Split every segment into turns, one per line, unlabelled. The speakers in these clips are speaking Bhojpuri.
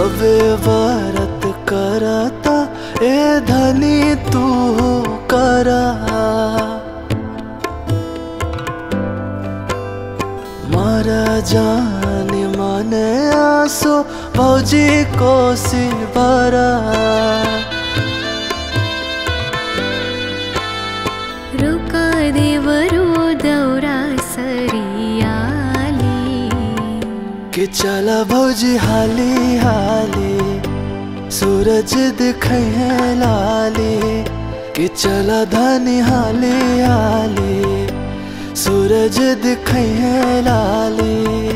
सबे व्रत करता ए धनी तू करा मारा जान माने आसो भौजी कोसी बरा
रुका देवरो दौरा सरियाली
कि चला भौजी हाली हाली सूरज दिखे है लाली कि चला धनी हाली हाली सूरज दिखे है लाली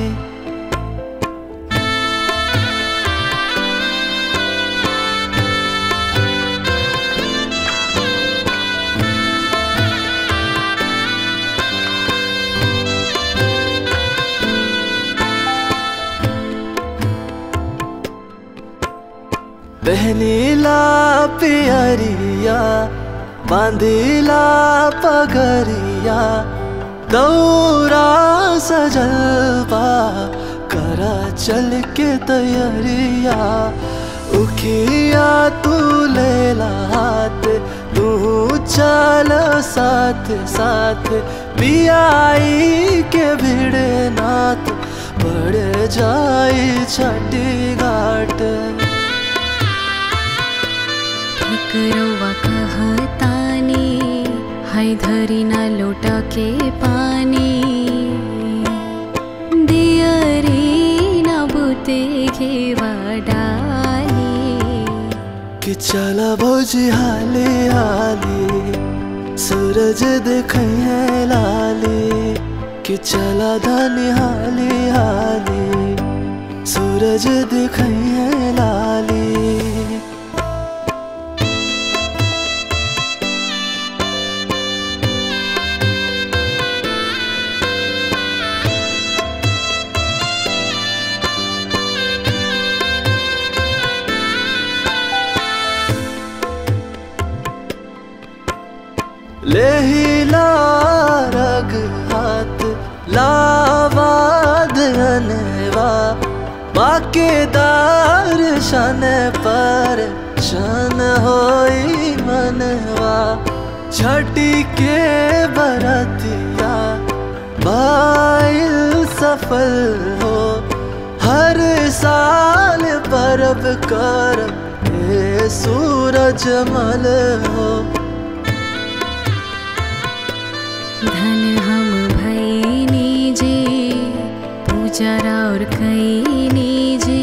पहनीला पियरिया बांधीला पगरिया दौरा सजलबा करा चल के तैयारिया उखिया तू लेला हाथ तू चल साथ साथ पियाई के भिड़े नाथ पड़ जाई छठी घाट
ठिकरवा कहतानी है धरी न लोटा के पानी दियरी न बुते घेवा डाली
कि चला भौजी हाली हाली सूरज देखे है लाली कि चला धनी हाली हाली सूरज देखे है लाली लेहिला रग हाथ लावा धनवा बाकेदार शन पर शन होई मनवा छठी के बरतिया बाइल सफल हो हर साल परब कर ए सूरज मल हो
धन हम भैनी जे पूजा और कैनी जे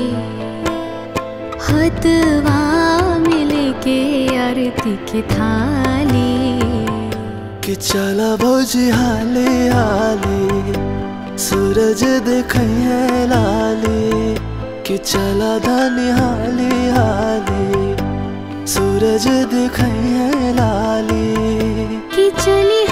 हतवा मिले के आरती के थाली
कि चला भौजी हाली हाली सूरज देखे है लाली कि चला धनी हाली हाली सूरज देखे है लाली
कि चली